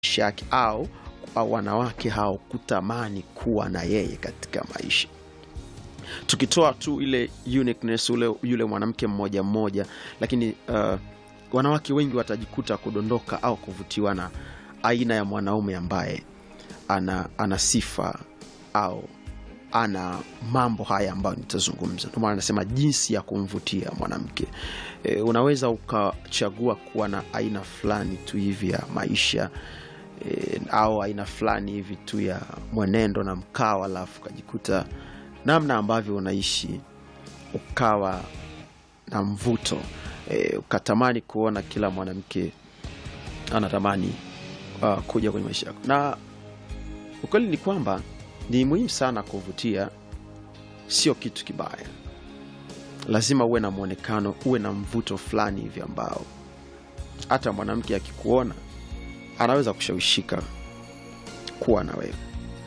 maisha yake au au wanawake hao kutamani kuwa na yeye katika maisha tukitoa tu ile uniqueness ule yule mwanamke mmoja mmoja lakini uh, wanawake wengi watajikuta kudondoka au kuvutiwa na aina ya mwanaume ambaye ana, ana sifa au ana mambo haya ambayo nitazungumza ndio maana nasema jinsi ya kumvutia mwanamke e, unaweza ukachagua kuwa na aina fulani tu hivi ya maisha e, au aina fulani hivi tu ya mwenendo na mkao alafu ukajikuta namna ambavyo unaishi ukawa na mvuto e, ukatamani kuona kila mwanamke anatamani uh, kuja kwenye maisha yako na ukweli ni kwamba ni muhimu sana kuvutia sio kitu kibaya lazima uwe na mwonekano uwe na mvuto fulani hivi ambao hata mwanamke akikuona anaweza kushawishika kuwa na wewe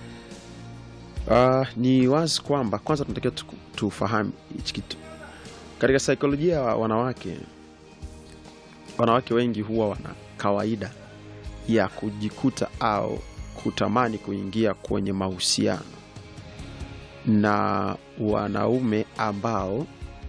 uh, ni wazi kwamba kwanza tunatakiwa tu- tufahamu hichi kitu katika saikolojia ya wanawake wanawake wengi huwa wana kawaida ya kujikuta au kutamani kuingia kwenye mahusiano na wanaume ambao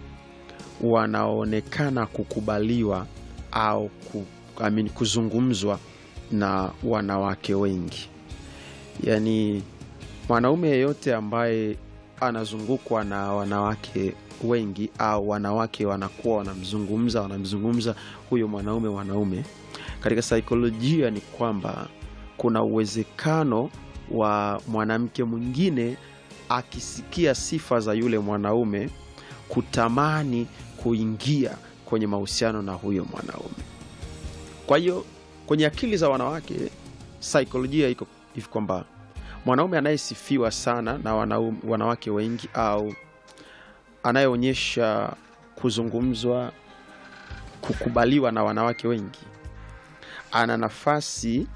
wanaonekana kukubaliwa au ku, I mean, kuzungumzwa na wanawake wengi yaani mwanaume yeyote ambaye anazungukwa na wanawake wengi au wanawake wanakuwa wanamzungumza wanamzungumza huyo mwanaume mwanaume katika saikolojia ni kwamba kuna uwezekano wa mwanamke mwingine akisikia sifa za yule mwanaume kutamani kuingia kwenye mahusiano na huyo mwanaume kwa hiyo kwenye akili za wanawake saikolojia iko hivi kwamba mwanaume anayesifiwa sana na wanaume, wanawake wengi au anayeonyesha kuzungumzwa kukubaliwa na wanawake wengi ana nafasi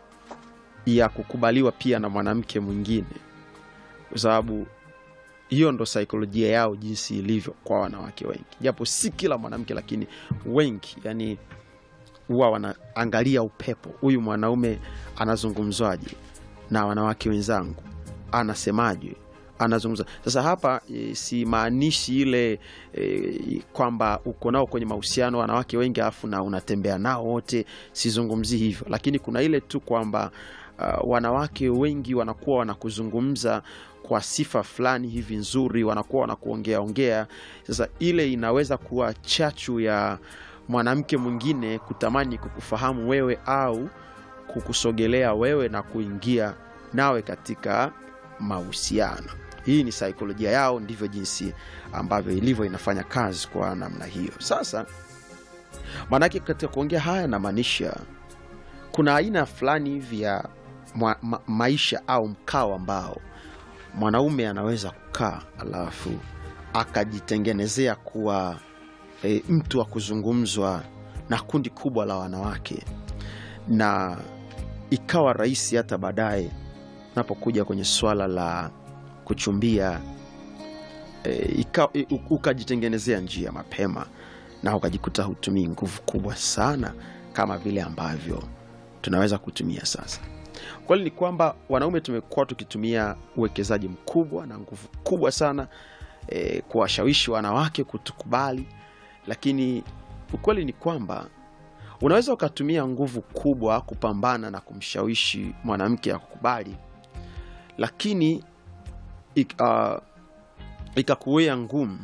ya kukubaliwa pia na mwanamke mwingine kwa sababu hiyo ndo saikolojia yao jinsi ilivyo kwa wanawake wengi japo si kila mwanamke lakini wengi yani huwa wanaangalia upepo huyu mwanaume anazungumzwaje na wanawake wenzangu anasemaje anazungumza sasa hapa e, simaanishi ile e, kwamba uko nao kwenye mahusiano wanawake wengi alafu na unatembea nao wote sizungumzii hivyo lakini kuna ile tu kwamba uh, wanawake wengi wanakuwa wanakuzungumza kwa sifa fulani hivi nzuri wanakuwa wanakuongea ongea sasa ile inaweza kuwa chachu ya mwanamke mwingine kutamani kukufahamu wewe au kukusogelea wewe na kuingia nawe katika mahusiano hii ni saikolojia yao ndivyo jinsi ambavyo ilivyo inafanya kazi kwa namna hiyo sasa maanake katika kuongea haya namaanisha kuna aina fulani hivi ya ma, ma, maisha au mkao ambao mwanaume anaweza kukaa alafu akajitengenezea kuwa e, mtu wa kuzungumzwa na kundi kubwa la wanawake na ikawa rahisi hata baadaye unapokuja kwenye swala la kuchumbia e, ika, e, u- ukajitengenezea njia mapema na ukajikuta hutumii nguvu kubwa sana kama vile ambavyo tunaweza kutumia sasa kweli ni kwamba wanaume tumekuwa tukitumia uwekezaji mkubwa na nguvu kubwa sana e, kuwashawishi wanawake kutukubali lakini ukweli ni kwamba unaweza ukatumia nguvu kubwa kupambana na kumshawishi mwanamke akukubali lakini ik, uh, ikakuwea ngumu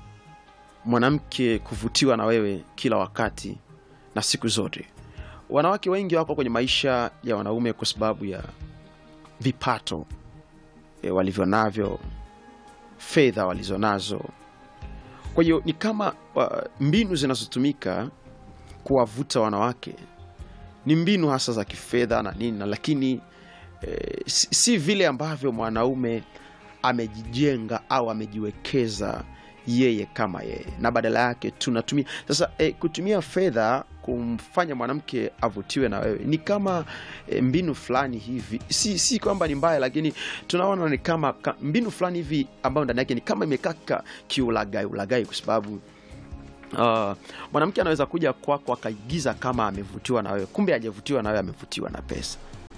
mwanamke kuvutiwa na wewe kila wakati na siku zote wanawake wengi wako kwenye maisha ya wanaume kwa sababu ya vipato e, walivyo navyo fedha walizonazo kwa hiyo ni kama uh, mbinu zinazotumika kuwavuta wanawake ni mbinu hasa za kifedha na nini na lakini eh, si, si vile ambavyo mwanaume amejijenga au amejiwekeza yeye kama yeye na badala yake tunatumia sasa eh, kutumia fedha kumfanya mwanamke avutiwe na wewe ni kama eh, mbinu fulani hivi si, si kwamba ni mbaya lakini tunaona ni kama ka, mbinu fulani hivi ambayo ndani yake ni kama imekaa ka- kiulagai ulagai kwa sababu Uh, mwanamke anaweza kuja kwako akaigiza kama amevutiwa na wewe kumbe hajavutiwa na wewe amevutiwa na pesa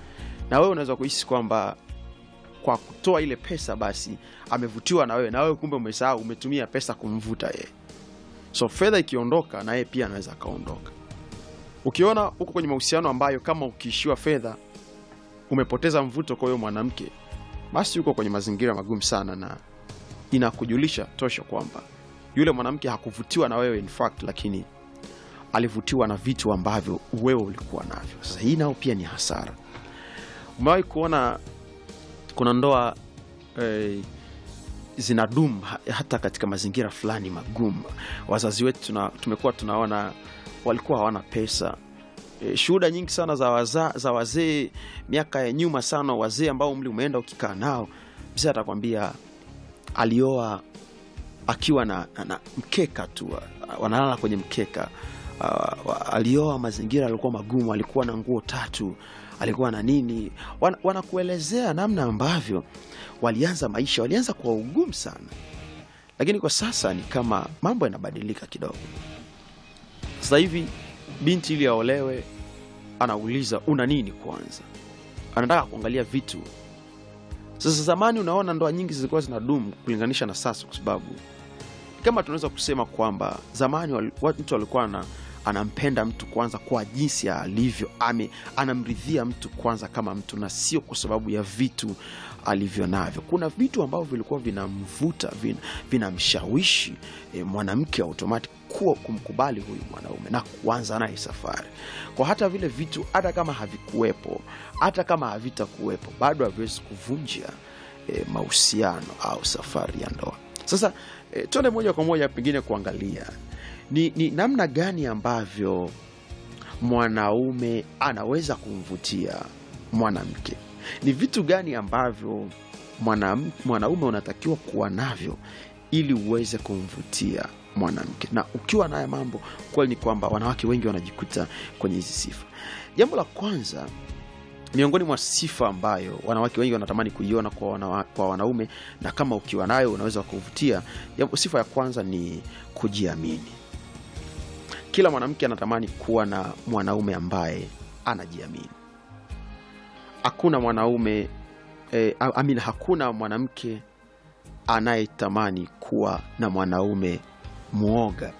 na wewe unaweza kuhisi kwamba kwa kutoa ile pesa basi amevutiwa na wewe na wewe kumbe umesahau umetumia pesa kumvuta yeye so fedha ikiondoka na yeye pia anaweza akaondoka ukiona uko kwenye mahusiano ambayo kama ukiishiwa fedha umepoteza mvuto kwa huyo mwanamke basi uko kwenye mazingira magumu sana na inakujulisha tosha kwamba yule mwanamke hakuvutiwa na wewe in fact lakini alivutiwa na vitu ambavyo wewe ulikuwa navyo sasa hii nao pia ni hasara umewahi kuona kuna ndoa eh, zinadumu ha- hata katika mazingira fulani magumu wazazi wetu tuna, tumekuwa tunaona walikuwa hawana pesa e, shuhuda nyingi sana za, waza, za wazee miaka ya nyuma sana wazee ambao umri umeenda ukikaa nao mzee atakwambia alioa akiwa na, na, na mkeka tu wa- wanalala kwenye mkeka uh, wa- alioa mazingira alikuwa magumu alikuwa na nguo tatu alikuwa na nini Wan, wanakuelezea namna ambavyo walianza maisha walianza kwa ugumu sana lakini kwa sasa ni kama mambo yanabadilika kidogo sasa hivi binti ili aolewe anauliza una nini kwanza anataka kuangalia vitu sasa zamani unaona ndoa nyingi zilikuwa zinadumu kulinganisha na sasa kwa sababu kama tunaweza kusema kwamba zamani wali- watu walikuwa na anampenda mtu kwanza kwa jinsi alivyo ame anamridhia mtu kwanza kama mtu na sio kwa sababu ya vitu alivyo navyo kuna vitu ambavyo vilikuwa vinamvuta vin- vinamshawishi e, mwanamke automatic kuwa kumkubali huyu mwanaume na kuanza naye safari kwa hata vile vitu hata kama havikuwepo hata kama havitakuwepo bado haviwezi kuvunja e, mahusiano au safari ya ndoa sasa e, tuende moja kwa moja pengine kuangalia ni, ni namna gani ambavyo mwanaume anaweza kumvutia mwanamke ni vitu gani ambavyo mwanam- mwanaume unatakiwa kuwa navyo ili uweze kumvutia mwanamke na ukiwa naye mambo kweli ni kwamba wanawake wengi wanajikuta kwenye hizi sifa jambo la kwanza miongoni mwa sifa ambayo wanawake wengi wanatamani kuiona kwa, wanawa, kwa wanaume na kama ukiwa nayo unaweza kuvutia jambo- sifa ya kwanza ni kujiamini kila mwanamke anatamani kuwa na mwanaume ambaye anajiamini hakuna mwanaume eh, I I mean, hakuna mwanamke anayetamani kuwa na mwanaume mwoga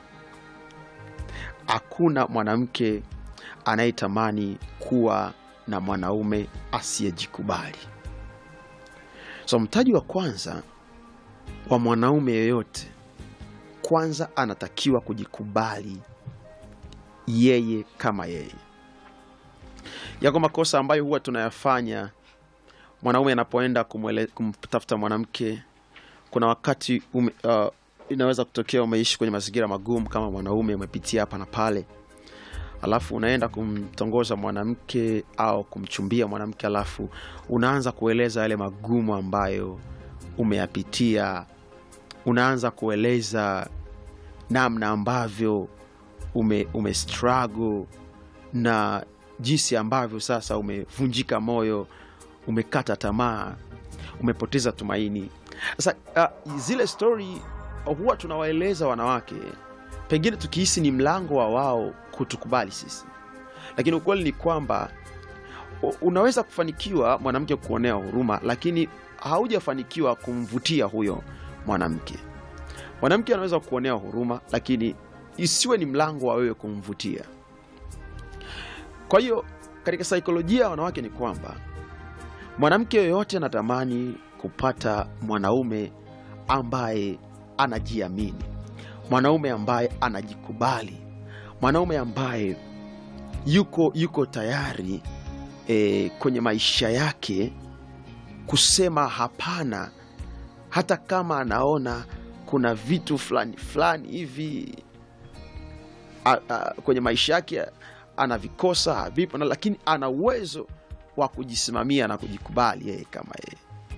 hakuna mwanamke anayetamani kuwa na mwanaume asiyejikubali so mtaji wa kwanza wa mwanaume yeyote kwanza anatakiwa kujikubali yeye kama yeye yako makosa ambayo huwa tunayafanya mwanaume anapoenda kumwele- kumtafuta mwanamke kuna wakati ume, uh, inaweza kutokea umeishi kwenye mazingira magumu kama mwanaume umepitia hapa na pale alafu unaenda kumtongoza mwanamke au kumchumbia mwanamke alafu unaanza kueleza yale magumu ambayo umeyapitia unaanza kueleza namna ambavyo ume, ume struggle na jinsi ambavyo sasa umevunjika moyo umekata tamaa umepoteza tumaini sasa uh, zile stori huwa tunawaeleza wanawake pengine tukihisi ni mlango wa wao kutukubali sisi lakini ukweli ni kwamba u- unaweza kufanikiwa mwanamke kuonea huruma lakini haujafanikiwa kumvutia huyo mwanamke mwanamke anaweza kuonea huruma lakini isiwe ni mlango wa wewe kumvutia kwa hiyo katika saikolojia ya wanawake ni kwamba mwanamke yoyote anatamani kupata mwanaume ambaye anajiamini mwanaume ambaye anajikubali mwanaume ambaye yuko yuko tayari e, kwenye maisha yake kusema hapana hata kama anaona kuna vitu fulani fulani hivi a, a, kwenye maisha yake anavikosa havipo na lakini ana uwezo wa kujisimamia na kujikubali yeye kama yeye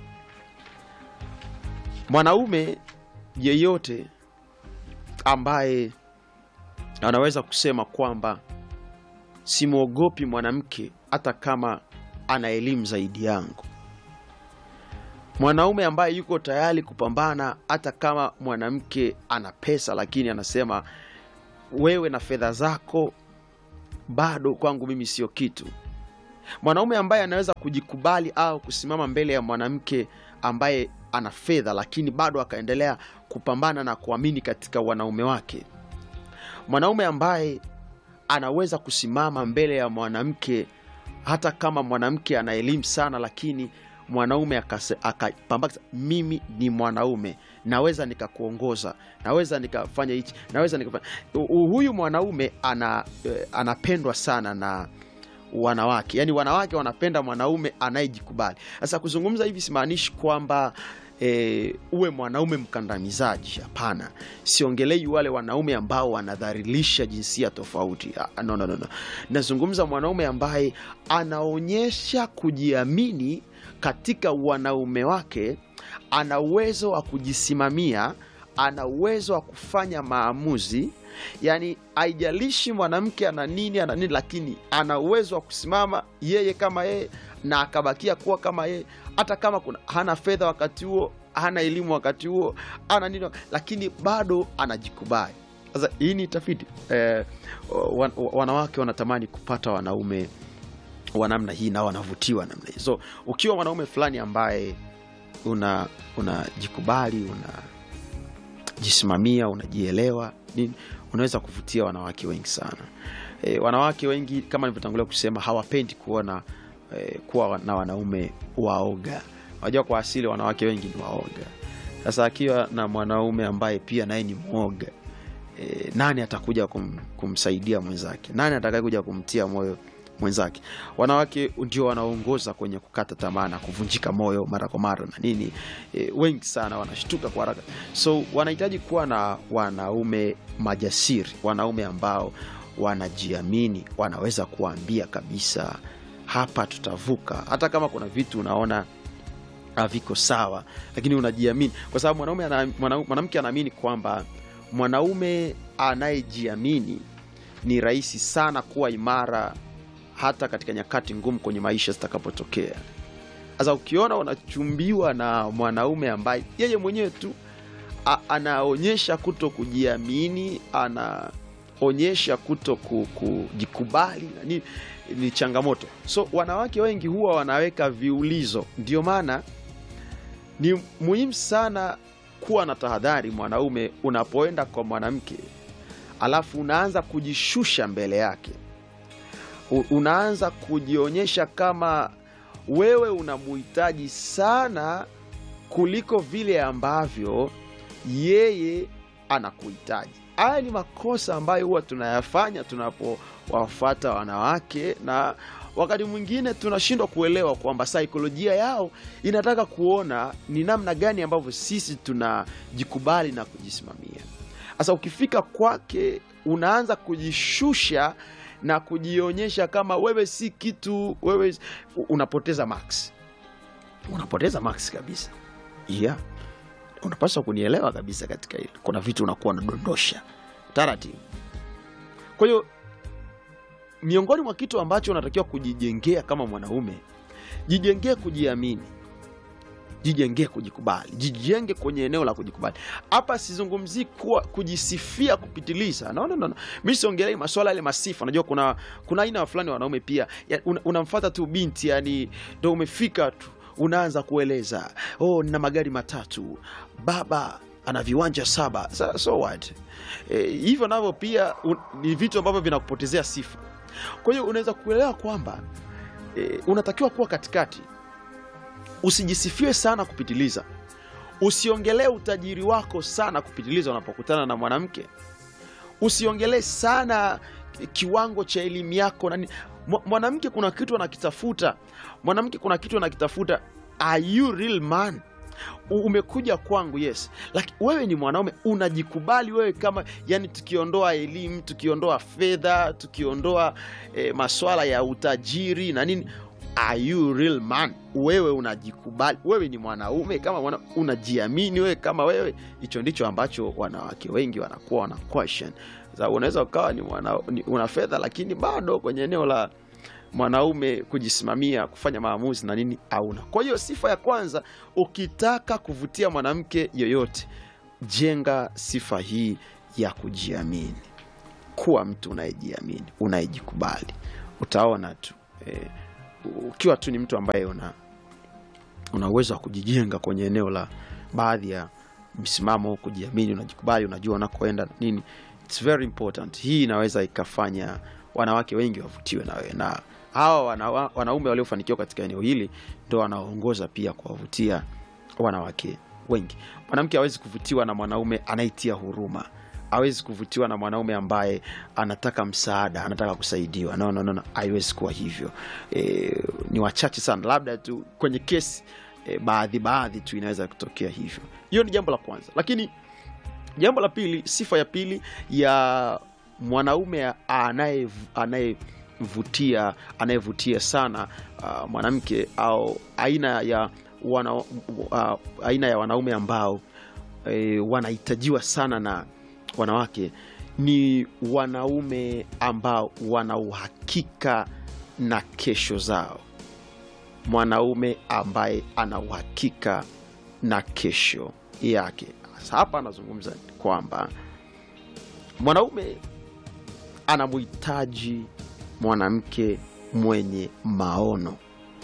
mwanaume yeyote ambaye anaweza kusema kwamba simwogopi mwanamke hata kama ana elimu zaidi yangu mwanaume ambaye yuko tayari kupambana hata kama mwanamke ana pesa lakini anasema wewe na fedha zako bado kwangu mimi sio kitu mwanaume ambaye anaweza kujikubali au kusimama mbele ya mwanamke ambaye ana fedha lakini bado akaendelea kupambana na kuamini katika wanaume wake mwanaume ambaye anaweza kusimama mbele ya mwanamke hata kama mwanamke ana elimu sana lakini mwanaume akase- akapambana mimi ni mwanaume naweza nikakuongoza naweza nikafanya hichi naweza nikafanya U- u- huyu mwanaume ana, eh, anapendwa sana na wanawake yaani wanawake wanapenda mwanaume anayejikubali sasa kuzungumza hivi simaanishi kwamba e, uwe mwanaume mkandamizaji hapana siongelei wale wanaume ambao wanadharilisha jinsia tofauti Ah, no, no, no, no. nazungumza mwanaume ambaye anaonyesha kujiamini katika wanaume wake ana uwezo wa kujisimamia ana uwezo wa kufanya maamuzi yaani haijalishi mwanamke ana nini ana nini lakini ana uwezo wa kusimama yeye kama yeye na akabakia kuwa kama yeye hata kama kuna hana fedha wakati huo hana elimu wakati huo ana nini lakini bado anajikubali sasa hii ni tafiti eh, wan, wanawake wanatamani kupata wanaume wa namna hii na wanavutiwa namna hii so ukiwa mwanaume fulani ambaye una unajikubali unajisimamia unajielewa nini unaweza kuvutia wanawake wengi sana e, wanawake wengi kama nilivyotangulia kusema hawapendi kuona e, kuwa na wanaume waoga unajua kwa asili wanawake wengi ni waoga sasa akiwa na mwanaume ambaye pia naye ni mwoga e, nani atakuja kum, kumsaidia mwenzake nani atakayekuja kumtia moyo mwenzake wanawake ndio wanaongoza kwenye kukata tamaa na kuvunjika moyo mara kwa mara na nini e, wengi sana wanashtuka kwa haraka so wanahitaji kuwa na wanaume majasiri wanaume ambao wanajiamini wanaweza kuambia kabisa hapa tutavuka hata kama kuna vitu unaona haviko sawa lakini unajiamini kwa sababu mwanaume ana, mwana- mwanamke anaamini kwamba mwanaume anayejiamini ni rahisi sana kuwa imara hata katika nyakati ngumu kwenye maisha zitakapotokea sasa ukiona unachumbiwa na mwanaume ambaye yeye mwenyewe tu a- anaonyesha kuto kujiamini anaonyesha kuto ku- kujikubali na nini ni changamoto so wanawake wengi huwa wanaweka viulizo ndio maana ni muhimu sana kuwa na tahadhari mwanaume unapoenda kwa mwanamke alafu unaanza kujishusha mbele yake U- unaanza kujionyesha kama wewe unamuhitaji sana kuliko vile ambavyo yeye anakuhitaji haya ni makosa ambayo huwa tunayafanya tunapowafuata wanawake na wakati mwingine tunashindwa kuelewa kwamba saikolojia yao inataka kuona ni namna gani ambavyo sisi tunajikubali na kujisimamia sasa ukifika kwake unaanza kujishusha na kujionyesha kama wewe si kitu wewe unapoteza max unapoteza max kabisa yeah unapaswa kunielewa kabisa katika hilo kuna vitu unakuwa unadondosha taratibu kwa hiyo miongoni mwa kitu ambacho unatakiwa kujijengea kama mwanaume jijengee kujiamini jijengee kujikubali jijenge kwenye eneo la kujikubali hapa sizungumzii kuwa kujisifia kupitiliza no, no, no, no. mi siongelei maswala yale masifa unajua kuna kuna aina fulani ya wanaume pia ya, un, unamfata tu binti yani ndo umefika tu unaanza kueleza oh nina magari matatu baba ana viwanja saba so, so what e, hivyo navyo pia un, ni vitu ambavyo vinakupotezea sifa kwa hiyo unaweza kuelewa kwamba e, unatakiwa kuwa katikati usijisifie sana kupitiliza usiongelee utajiri wako sana kupitiliza unapokutana na mwanamke usiongelee sana kiwango cha elimu yako nani Mwa- mwanamke kuna kitu anakitafuta mwanamke kuna kitu anakitafuta are you real man U- umekuja kwangu yes lakini wewe ni mwanaume unajikubali wewe kama yani tukiondoa elimu tukiondoa fedha tukiondoa eh, maswala ya utajiri na nini are you real man wewe unajikubali wewe ni mwanaume kama mwana, unajiamini wewe kama wewe hicho ndicho ambacho wanawake wengi wanakuwa wana question Sasa unaweza ukawa ni, mwana, ni una fedha lakini bado kwenye eneo la mwanaume kujisimamia kufanya maamuzi na nini hauna kwa hiyo sifa ya kwanza ukitaka kuvutia mwanamke yoyote jenga sifa hii ya kujiamini kuwa mtu unayejiamini unayejikubali utaona tu eh, ukiwa tu ni mtu ambaye una una uwezo wa kujijenga kwenye eneo la baadhi ya msimamo, kujiamini, unajikubali, unajua unakoenda na nini, it's very important. Hii inaweza ikafanya wanawake wengi wavutiwe na wewe, na hawa wana, wanaume waliofanikiwa katika eneo hili ndo wanaoongoza pia kuwavutia wanawake wengi. Mwanamke hawezi kuvutiwa na mwanaume anayetia huruma, hawezi kuvutiwa na mwanaume ambaye anataka msaada, anataka kusaidiwa. No, no, no, no. Haiwezi kuwa hivyo. E, ni wachache sana, labda tu kwenye kesi e, baadhi baadhi tu inaweza kutokea hivyo. Hiyo ni jambo la kwanza, lakini jambo la pili, sifa ya pili ya mwanaume anaye anayevutia anayevutia sana uh, mwanamke au aina ya wana, uh, aina ya wanaume ambao e, wanahitajiwa sana na wanawake ni wanaume ambao wana uhakika na kesho zao. Mwanaume ambaye ana uhakika na kesho yake. Sasa hapa anazungumza kwamba mwanaume anamhitaji mwanamke mwenye maono.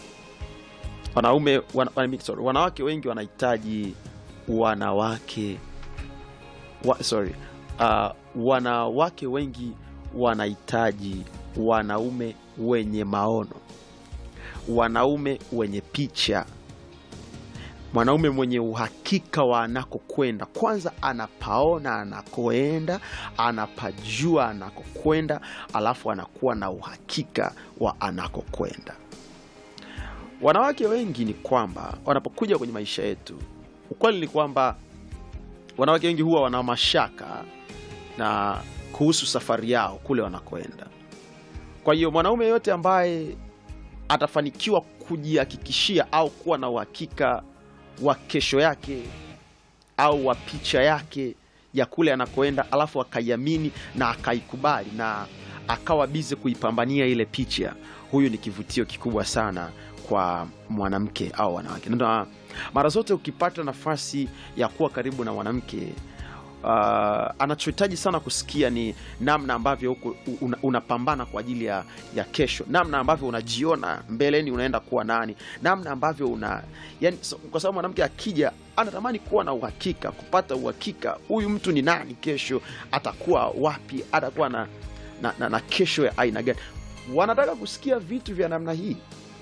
Wanaume wana, wana, sorry, wanawake wengi wanahitaji wanawake wa, sorry, uh, wanawake wengi wanahitaji wanaume wenye maono, wanaume wenye picha, mwanaume mwenye uhakika wa anakokwenda. Kwanza anapaona anakoenda, anapajua anakokwenda, alafu anakuwa na uhakika wa anakokwenda. Wanawake wengi ni kwamba wanapokuja kwenye maisha yetu, ukweli ni kwamba wanawake wengi huwa wana mashaka na kuhusu safari yao kule wanakoenda. Kwa hiyo mwanaume yote ambaye atafanikiwa kujihakikishia au kuwa na uhakika wa kesho yake au wa picha yake ya kule anakoenda, alafu akaiamini na akaikubali na akawa bize kuipambania ile picha, huyu ni kivutio kikubwa sana kwa mwanamke au wanawake. Na mara zote ukipata nafasi ya kuwa karibu na mwanamke uh, anachohitaji sana kusikia ni namna ambavyo huko una, unapambana kwa ajili ya, ya kesho, namna ambavyo unajiona mbeleni unaenda kuwa nani, namna ambavyo una yani, so, kwa sababu mwanamke akija anatamani kuwa na uhakika, kupata uhakika, huyu mtu ni nani, kesho atakuwa wapi, atakuwa na, na, na, na kesho ya aina gani. Wanataka kusikia vitu vya namna hii.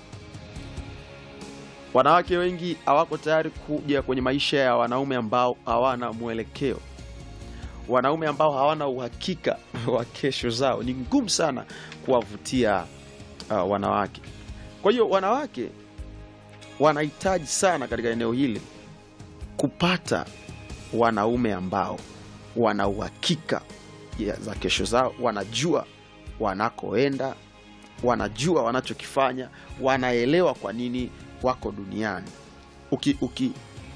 Wanawake wengi hawako tayari kuja kwenye maisha ya wanaume ambao hawana mwelekeo, wanaume ambao hawana uhakika wa kesho zao. Ni ngumu sana kuwavutia uh, wanawake. Kwa hiyo wanawake wanahitaji sana katika eneo hili kupata wanaume ambao wana uhakika za kesho zao, wanajua wanakoenda, wanajua wanachokifanya, wanaelewa kwa nini wako duniani uki, uki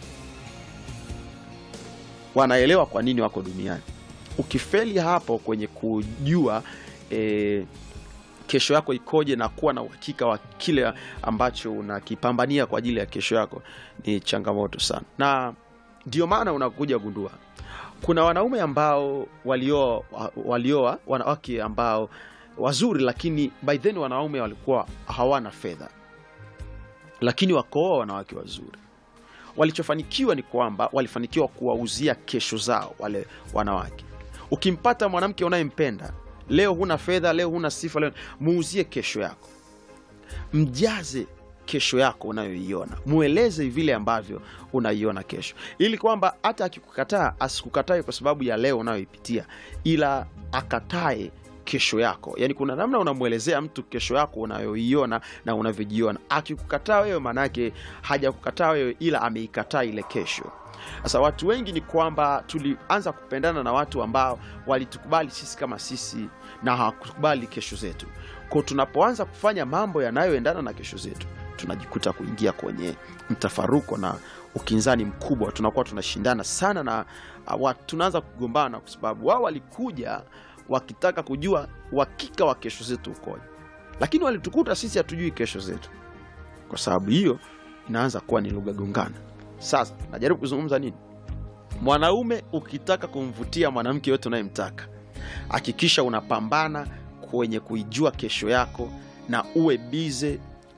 wanaelewa kwa nini wako duniani. Ukifeli hapo kwenye kujua e, kesho yako ikoje na kuwa na uhakika wa kile ambacho unakipambania kwa ajili ya kesho yako, ni changamoto sana, na ndio maana unakuja gundua kuna wanaume ambao walioa walioa wanawake ambao wazuri, lakini by then wanaume walikuwa hawana fedha lakini wakooa wanawake wazuri. Walichofanikiwa ni kwamba walifanikiwa kuwauzia kesho zao wale wanawake. Ukimpata mwanamke unayempenda leo, huna fedha, leo huna sifa, leo muuzie kesho yako, mjaze kesho yako unayoiona, mweleze vile ambavyo unaiona kesho, ili kwamba hata akikukataa asikukatae kwa sababu ya leo unayoipitia, ila akatae kesho yako. Yani kuna namna unamwelezea mtu kesho yako unayoiona na unavyojiona. Akikukataa wewe, maanake hajakukataa wewe, ila ameikataa ile kesho. Sasa watu wengi ni kwamba tulianza kupendana na watu ambao walitukubali sisi kama sisi na hawakukubali kesho zetu. Kwa tunapoanza kufanya mambo yanayoendana na kesho zetu, tunajikuta kuingia kwenye mtafaruko na ukinzani mkubwa, tunakuwa tunashindana sana na watu, tunaanza kugombana kwa sababu wao walikuja wakitaka kujua uhakika wa kesho zetu ukoje, lakini walitukuta sisi hatujui kesho zetu. Kwa sababu hiyo inaanza kuwa ni lugha gongana. Sasa najaribu kuzungumza nini? Mwanaume ukitaka kumvutia mwanamke yote unayemtaka, hakikisha unapambana kwenye kuijua kesho yako na uwe bize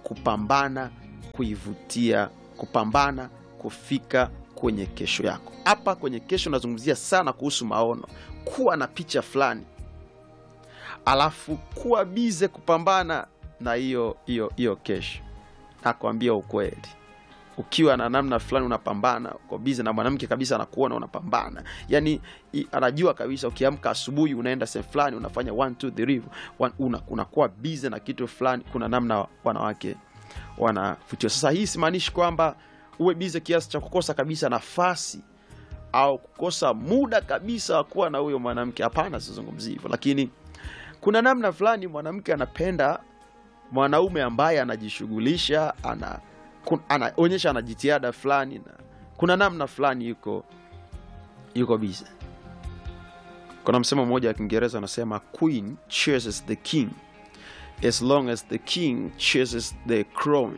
kupambana kuivutia kupambana kufika kwenye kesho yako hapa kwenye kesho nazungumzia sana kuhusu maono kuwa na picha fulani alafu kuwa bize kupambana na hiyo hiyo hiyo kesho nakwambia ukweli ukiwa na namna fulani unapambana uko bize na mwanamke kabisa anakuona unapambana yani i- anajua kabisa ukiamka asubuhi unaenda sehemu fulani unafanya one, two, three, one, una, unakuwa bize na kitu fulani kuna namna wanawake wanavutiwa sasa hii simaanishi kwamba uwe bize kiasi cha kukosa kabisa nafasi au kukosa muda kabisa wa kuwa na huyo mwanamke hapana sizungumzi hivyo lakini kuna namna fulani mwanamke anapenda mwanaume ambaye anajishughulisha ana kun- anaonyesha ana jitihada fulani na kuna namna fulani yuko yuko bize kuna msemo mmoja wa kiingereza anasema queen chases the king as long as the king chases the crown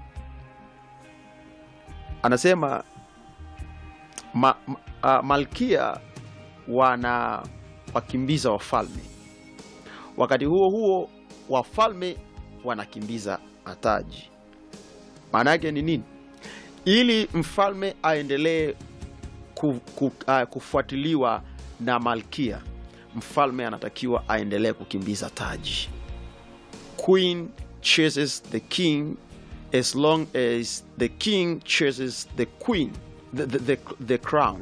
anasema ma, ma, uh, malkia wana wakimbiza wafalme wakati huo huo wafalme wanakimbiza mataji maana yake ni nini ili mfalme aendelee ku, ku, uh, kufuatiliwa na malkia mfalme anatakiwa aendelee kukimbiza taji queen chases the king as long as the king chases the queen the, the, the, the crown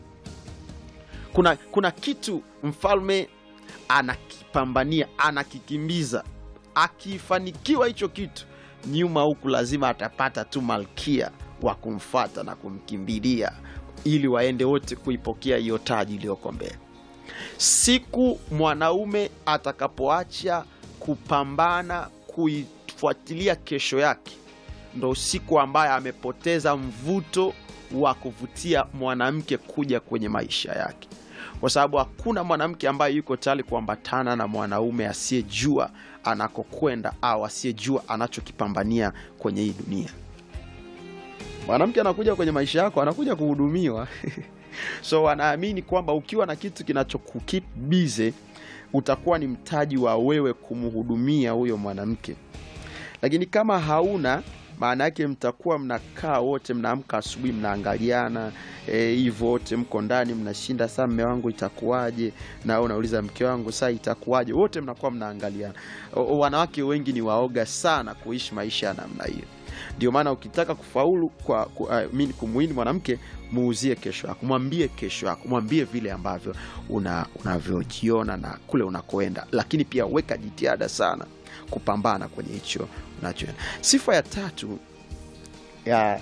kuna, kuna kitu mfalme anakipambania anakikimbiza akifanikiwa hicho kitu nyuma huku lazima atapata tu malkia wa kumfata na kumkimbilia ili waende wote kuipokea hiyo taji iliyoko mbele siku mwanaume atakapoacha kupambana kuifuatilia kesho yake ndo siku ambaye amepoteza mvuto wa kuvutia mwanamke kuja kwenye maisha yake kwa sababu hakuna mwanamke ambaye yuko tayari kuambatana na mwanaume asiyejua anakokwenda au asiyejua anachokipambania kwenye hii dunia mwanamke anakuja kwenye maisha yako anakuja kuhudumiwa so wanaamini kwamba ukiwa na kitu kinachokukip bize utakuwa ni mtaji wa wewe kumhudumia huyo mwanamke lakini kama hauna maana yake mtakuwa mnakaa wote mnaamka asubuhi mnaangaliana hivyo e, wote mko ndani mnashinda saa mme wangu itakuwaje na wewe unauliza mke wangu saa itakuwaje wote mnakuwa mnaangaliana O- wanawake wengi ni waoga sana kuishi maisha ya namna hiyo ndio maana ukitaka kufaulu kwa ku, uh, mini kumwini mwanamke muuzie kesho yako mwambie kesho yako mwambie vile ambavyo una- unavyojiona na kule unakoenda lakini pia weka jitihada sana kupambana kwenye hicho unachoenda sifa ya tatu ya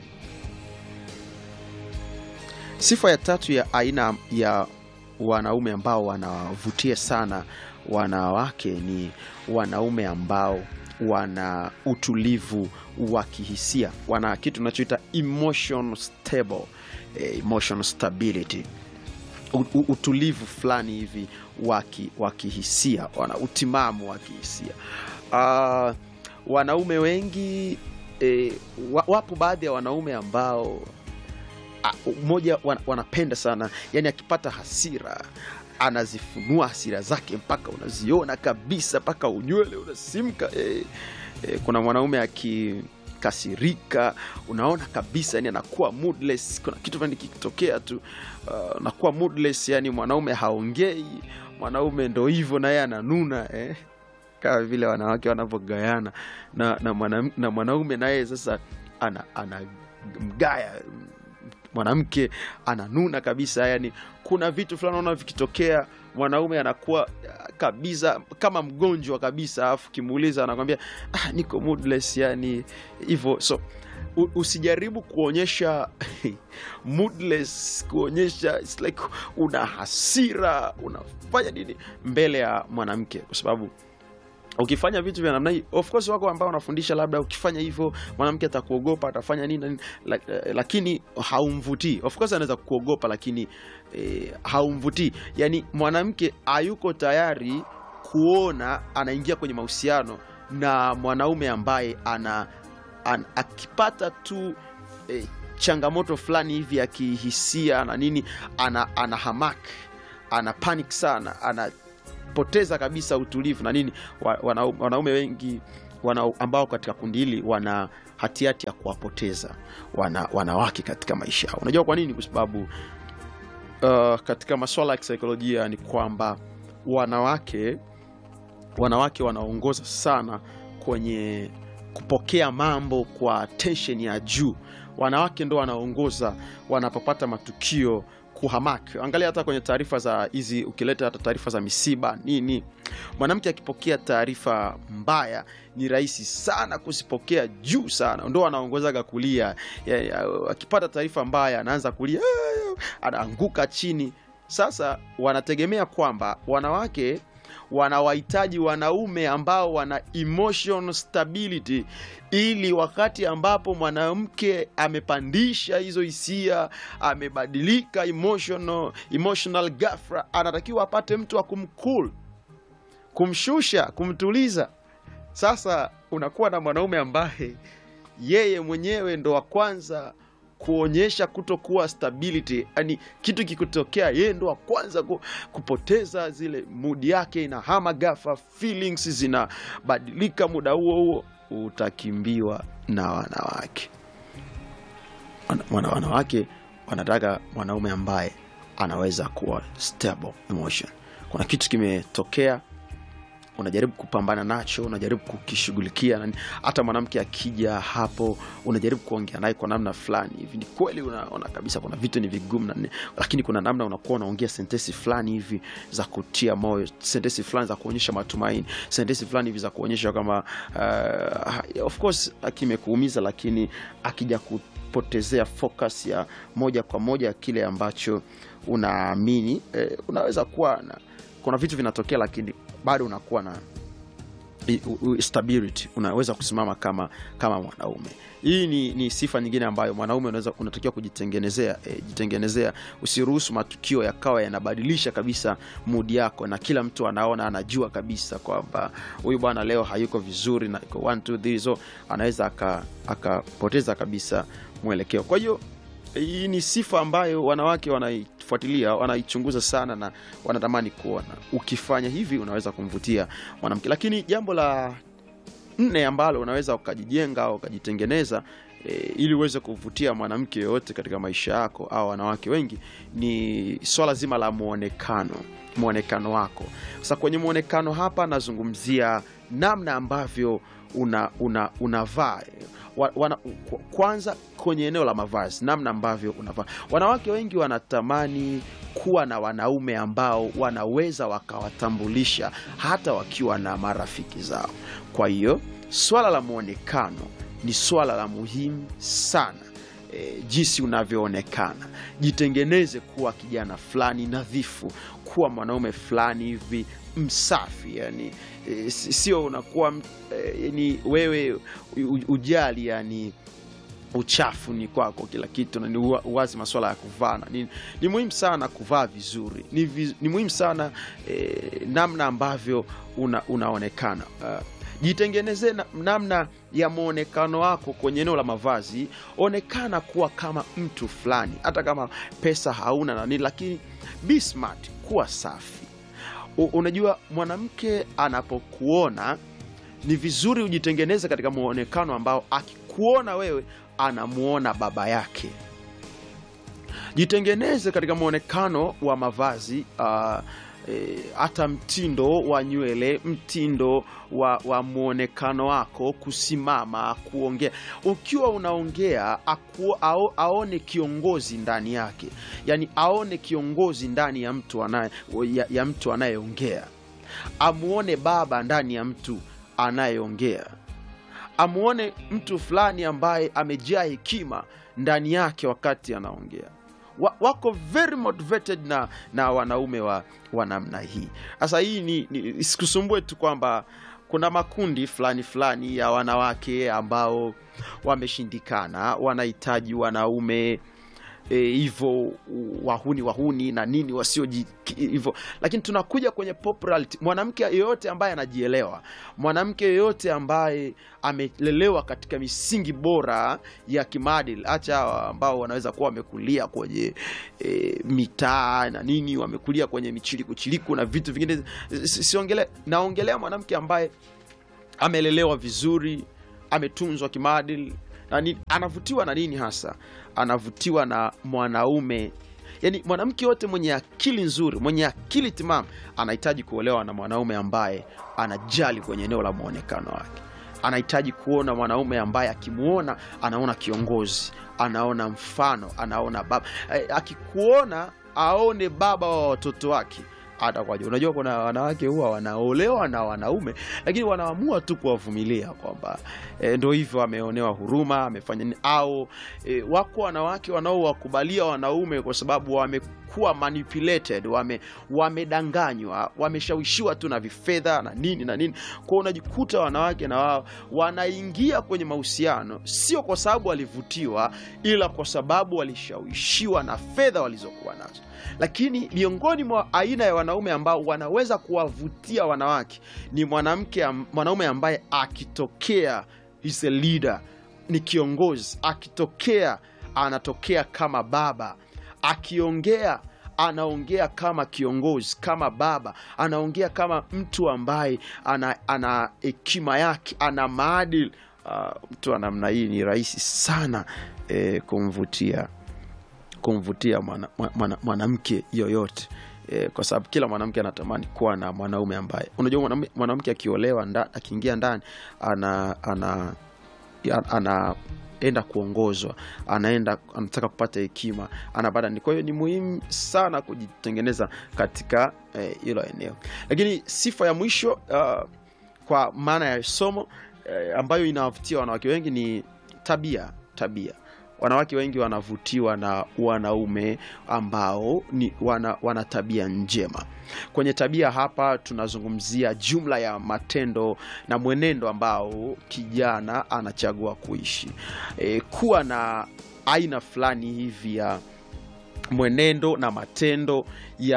sifa ya tatu ya aina ya wanaume ambao wanawavutia sana wanawake ni wanaume ambao wana utulivu wa kihisia wana kitu tunachoita emotion stable eh, emotion stability U- u- utulivu fulani hivi wa ki- wa kihisia wana utimamu wa kihisia uh, wanaume wengi eh, wa- wapo baadhi ya wanaume ambao a- mmoja wan- wanapenda sana yani akipata hasira anazifunua hasira zake mpaka unaziona kabisa mpaka unywele unasimka eh, eh, kuna mwanaume akikasirika unaona kabisa yani anakuwa moodless kuna kitu fulani kikitokea tu uh, anakuwa moodless yani mwanaume haongei mwanaume ndo hivyo naye ananuna eh kama vile wanawake wanavyogayana na, na, mwana, na mwanaume naye sasa ana, ana mgaya mwanamke ananuna kabisa yani kuna vitu fulani naona vikitokea mwanaume anakuwa ah, kabisa kama mgonjwa kabisa alafu kimuuliza anakwambia ah, niko moodless yani hivyo so u- usijaribu kuonyesha moodless kuonyesha it's like una hasira unafanya nini mbele ya mwanamke kwa sababu ukifanya vitu vya namna hii of course wako ambao wanafundisha labda ukifanya hivyo mwanamke atakuogopa atafanya nini na nini lak- eh, lakini haumvutii of course anaweza kuogopa lakini eh, haumvutii yani mwanamke hayuko tayari kuona anaingia kwenye mahusiano na mwanaume ambaye ana, an, akipata tu eh, changamoto fulani hivi ya kihisia na nini ana, ana hamak ana panic sana ana poteza kabisa utulivu na nini Wa- wanau- wanaume wengi wana, ambao katika kundi hili wana hatihati ya kuwapoteza wana, wanawake katika maisha yao. Unajua kwa nini? Kwa sababu uh, katika masuala ya kisaikolojia ni kwamba wanawake wanawake wanaongoza sana kwenye kupokea mambo kwa tension ya juu. Wanawake ndo wanaongoza wanapopata matukio kuhamaki. Angalia hata kwenye taarifa za hizi, ukileta hata taarifa za misiba nini, mwanamke akipokea taarifa mbaya ni rahisi sana kuzipokea juu sana, ndo anaongozaga kulia. Ya- ya- Akipata taarifa mbaya anaanza kulia, anaanguka chini. Sasa wanategemea kwamba wanawake wanawahitaji wanaume ambao wana emotional stability, ili wakati ambapo mwanamke amepandisha hizo hisia, amebadilika emotional, emotional ghafla, anatakiwa apate mtu wa kumcool, kumshusha, kumtuliza. Sasa unakuwa na mwanaume ambaye yeye mwenyewe ndo wa kwanza kuonyesha kutokuwa stability, yani kitu kikutokea, yeye ndo wa kwanza ku, kupoteza zile mudi yake, inahama ghafla, feelings zinabadilika muda huo huo, utakimbiwa na wanawake. Wana, wana- wanawake wanataka mwanaume ambaye anaweza kuwa stable emotion. Kuna kitu kimetokea unajaribu kupambana nacho, unajaribu kukishughulikia. na- Hata mwanamke akija hapo, unajaribu kuongea naye kwa namna fulani hivi. Ni kweli unaona kabisa kuna vitu ni vigumu, na ni- lakini kuna namna unakuwa unaongea sentensi fulani hivi za kutia moyo, sentensi fulani za kuonyesha matumaini, sentensi fulani hivi za kuonyesha kama uh, of course kimekuumiza, lakini akija kupotezea focus ya moja kwa moja kile ambacho unaamini eh, unaweza kuwa na, kuna vitu vinatokea lakini bado unakuwa na i- u- u- stability unaweza kusimama kama kama mwanaume hii ni, ni sifa nyingine ambayo mwanaume unaweza unatakiwa kujitengenezea e, jitengenezea usiruhusu matukio yakawa yanabadilisha kabisa mudi yako na kila mtu anaona anajua kabisa kwamba huyu bwana leo hayuko vizuri na iko one, two, three, so anaweza aka- akapoteza kabisa mwelekeo kwa hiyo hii ni sifa ambayo wanawake wanaifuatilia wanaichunguza sana na wanatamani kuona ukifanya hivi unaweza kumvutia mwanamke lakini jambo la nne ambalo unaweza ukajijenga au ukajitengeneza e, ili uweze kuvutia mwanamke yoyote katika maisha yako au wanawake wengi ni swala zima la mwonekano mwonekano wako sasa kwenye mwonekano hapa nazungumzia namna ambavyo una, una, unavaa wa, wana, kwa- kwanza kwenye eneo la mavazi namna ambavyo unavaa wanawake wengi wanatamani kuwa na wanaume ambao wanaweza wakawatambulisha hata wakiwa na marafiki zao kwa hiyo swala la mwonekano ni swala la muhimu sana e, jinsi unavyoonekana jitengeneze kuwa kijana fulani nadhifu kuwa mwanaume fulani hivi msafi yani e, si- sio unakuwa m- e, yani wewe u- ujali yani uchafu ni kwako kila kitu na ni uwa- uwazi masuala ya kuvaa na nini ni muhimu sana kuvaa vizuri ni, viz, ni muhimu sana eh, namna ambavyo una, unaonekana uh, jitengenezee na, namna ya mwonekano wako kwenye eneo la mavazi onekana kuwa kama mtu fulani hata kama pesa hauna na nini lakini be smart kuwa safi U, unajua mwanamke anapokuona ni vizuri ujitengeneze katika mwonekano ambao akikuona wewe anamuona baba yake jitengeneze katika mwonekano wa mavazi uh, e, hata mtindo wa nywele mtindo wa, wa mwonekano wako kusimama kuongea ukiwa unaongea aku, ao, aone kiongozi ndani yake yani aone kiongozi ndani ya mtu anaye ya, ya mtu anayeongea amuone baba ndani ya mtu anayeongea amuone mtu fulani ambaye amejaa hekima ndani yake wakati anaongea wa, wako very motivated na, na wanaume wa, wa namna hii sasa hii ni, ni sikusumbue tu kwamba kuna makundi fulani fulani ya wanawake ambao wameshindikana wanahitaji wanaume hivyo wahuni wahuni na nini wasio hivyo lakini tunakuja kwenye popularity mwanamke yeyote ambaye anajielewa mwanamke yeyote ambaye amelelewa katika misingi bora ya kimaadili hacha hawa ambao wanaweza kuwa wamekulia kwenye e, mitaa na nini wamekulia kwenye michilikuchiliku na vitu vingine siongele naongelea mwanamke ambaye amelelewa vizuri ametunzwa kimaadili na nini anavutiwa na nini hasa anavutiwa na mwanaume yaani mwanamke yote mwenye akili nzuri mwenye akili timamu anahitaji kuolewa na mwanaume ambaye anajali kwenye eneo la mwonekano wake anahitaji kuona mwanaume ambaye akimwona anaona kiongozi anaona mfano anaona baba Eh, akikuona aone baba wa watoto wake atakwaje unajua kuna wanawake huwa wanaolewa na wanaume lakini wanaamua tu kuwavumilia kwamba e, ndo hivyo ameonewa huruma amefanya nini au e, wako wanawake wanaowakubalia wanaume kwa sababu wamekuwa manipulated wame wamedanganywa wameshawishiwa tu na vifedha na nini na nini kwao unajikuta wanawake na wao wanaingia kwenye mahusiano sio kwa sababu walivutiwa ila kwa sababu walishawishiwa na fedha walizokuwa nazo lakini miongoni mwa aina ya wanaume ambao wanaweza kuwavutia wanawake ni mwanamke am- mwanaume ambaye akitokea is a leader ni kiongozi akitokea anatokea kama baba akiongea anaongea kama kiongozi kama baba anaongea kama mtu ambaye ana, ana hekima yake ana maadili uh, mtu wa namna hii ni rahisi sana eh, kumvutia kumvutia mwanamke mwana, mwana mwanamke yoyote e, kwa sababu kila mwanamke anatamani kuwa na mwanaume ambaye unajua mwanaume- mwanamke akiolewa nda, akiingia ndani ana ana ya- anaenda kuongozwa anaenda anataka kupata hekima anapata ni kwa hiyo ni muhimu sana kujitengeneza katika eh, hilo eneo lakini sifa ya mwisho uh, kwa maana ya somo eh, ambayo inawavutia wanawake wengi ni tabia tabia wanawake wengi wanavutiwa na wanaume ambao ni wana, wana tabia njema kwenye tabia hapa tunazungumzia jumla ya matendo na mwenendo ambao kijana anachagua kuishi e, kuwa na aina fulani hivi ya mwenendo na matendo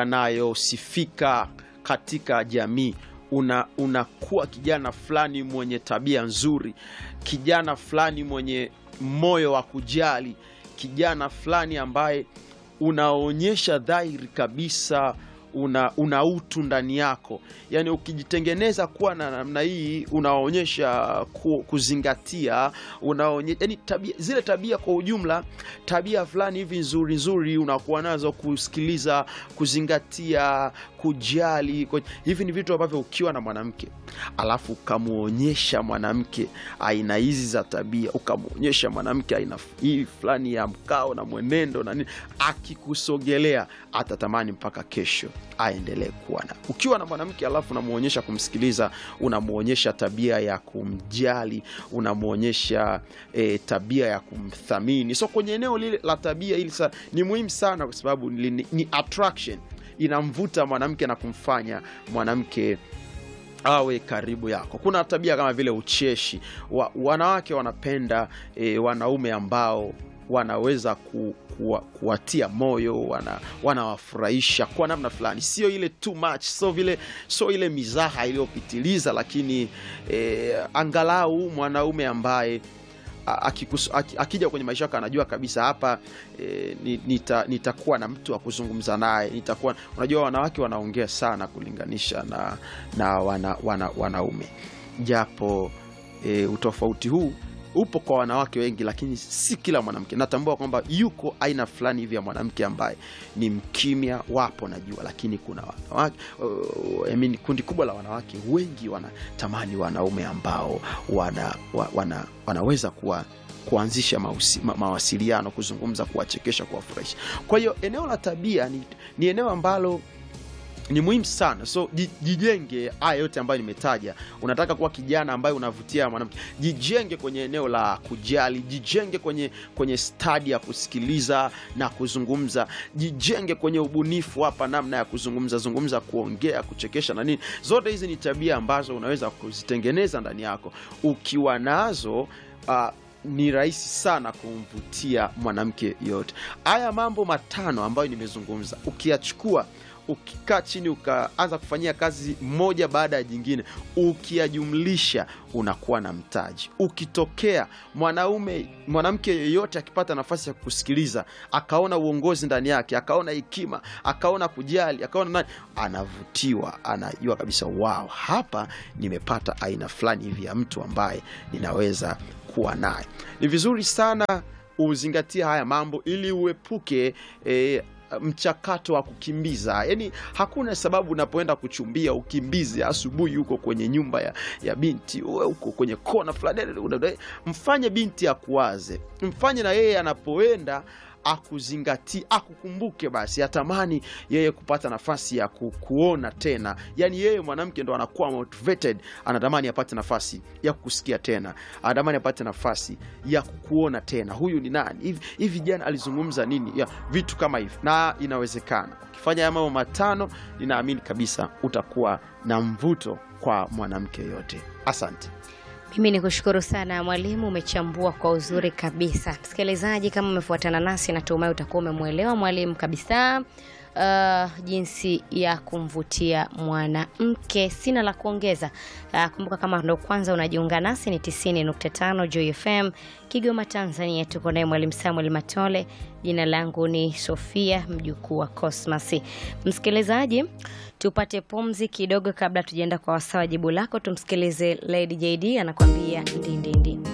yanayosifika katika jamii una unakuwa kijana fulani mwenye tabia nzuri kijana fulani mwenye moyo wa kujali kijana fulani ambaye unaonyesha dhahiri kabisa una, una utu ndani yako yaani ukijitengeneza kuwa na namna hii unaonyesha ku, kuzingatia unaonye, yani tabia, zile tabia kwa ujumla tabia fulani hivi nzuri nzuri unakuwa nazo kusikiliza kuzingatia kujali kwa, hivi ni vitu ambavyo ukiwa na mwanamke alafu ukamwonyesha mwanamke aina hizi za tabia ukamwonyesha mwanamke aina f- hii fulani ya mkao na mwenendo na nini akikusogelea atatamani mpaka kesho aendelee kuwa na ukiwa na mwanamke alafu unamwonyesha kumsikiliza unamwonyesha tabia ya kumjali unamwonyesha e, tabia ya kumthamini so kwenye eneo lile la tabia hili sa, ni muhimu sana kwa sababu ni, ni, ni attraction inamvuta mwanamke na kumfanya mwanamke awe karibu yako kuna tabia kama vile ucheshi wa, wanawake wanapenda e, wanaume ambao wanaweza ku, kuwa, kuwatia moyo wana, wanawafurahisha kwa namna fulani sio ile too much so vile so ile mizaha iliyopitiliza lakini e, angalau mwanaume ambaye a- akikus- aki- akija kwenye maisha yako anajua kabisa hapa e, ni- nita, nitakuwa na mtu wa kuzungumza naye nitakuwa unajua wanawake wanaongea sana kulinganisha na, na wana, wana, wanaume japo e, utofauti huu upo kwa wanawake wengi lakini si kila mwanamke natambua kwamba yuko aina fulani hivi ya mwanamke ambaye ni mkimya wapo najua lakini kuna wanawake uh, I mean, kundi kubwa la wanawake wengi wanatamani wanaume ambao wana, wa, wana, wanaweza kuwa kuanzisha mausi, ma, mawasiliano kuzungumza kuwachekesha kuwafurahisha kwa hiyo eneo la tabia ni, ni eneo ambalo ni muhimu sana so ji- jijenge haya yote ambayo nimetaja unataka kuwa kijana ambaye unavutia mwanamke jijenge kwenye eneo la kujali jijenge kwenye kwenye stadi ya kusikiliza na kuzungumza jijenge kwenye ubunifu hapa namna ya kuzungumza zungumza kuongea kuchekesha na nini zote hizi ni tabia ambazo unaweza kuzitengeneza ndani yako ukiwa nazo uh, ni rahisi sana kumvutia mwanamke yoyote haya mambo matano ambayo nimezungumza ukiyachukua ukikaa chini ukaanza kufanyia kazi moja baada ya jingine, ukiyajumlisha unakuwa na mtaji. Ukitokea mwanaume mwanamke yeyote akipata nafasi ya kusikiliza, akaona uongozi ndani yake, akaona hekima, akaona kujali, akaona nani, anavutiwa, anajua kabisa, wow, hapa nimepata aina fulani hivi ya mtu ambaye ninaweza kuwa naye. Ni vizuri sana uzingatie haya mambo ili uepuke eh, mchakato wa kukimbiza. Yani hakuna sababu unapoenda kuchumbia ukimbize asubuhi huko kwenye nyumba ya, ya binti uwe huko kwenye kona fulani, mfanye binti akuwaze, mfanye na yeye anapoenda akuzingatie akukumbuke, basi atamani yeye kupata nafasi ya ku, kuona tena. Yani yeye mwanamke ndo anakuwa motivated, anatamani apate nafasi ya kusikia tena, anatamani apate nafasi ya kukuona tena, huyu ni nani hivi hivi, jana alizungumza nini, ya vitu kama hivi. Na inawezekana ukifanya haya mambo matano, ninaamini kabisa utakuwa na mvuto kwa mwanamke yote. Asante. Mimi ni kushukuru sana mwalimu, umechambua kwa uzuri kabisa. Msikilizaji, kama umefuatana nasi, natumai utakuwa umemwelewa mwalimu kabisa. Uh, jinsi ya kumvutia mwanamke. Sina la kuongeza. Uh, kumbuka kama ndo kwanza unajiunga nasi, ni 90.5 Joy FM Kigoma, Tanzania. Tuko naye mwalimu Samuel Matole. Jina langu ni Sofia mjukuu wa Cosmas. Msikilizaji, tupate pumzi kidogo kabla tujaenda kwa wasaa wa jibu lako. Tumsikilize Lady JD anakuambia ndindindi.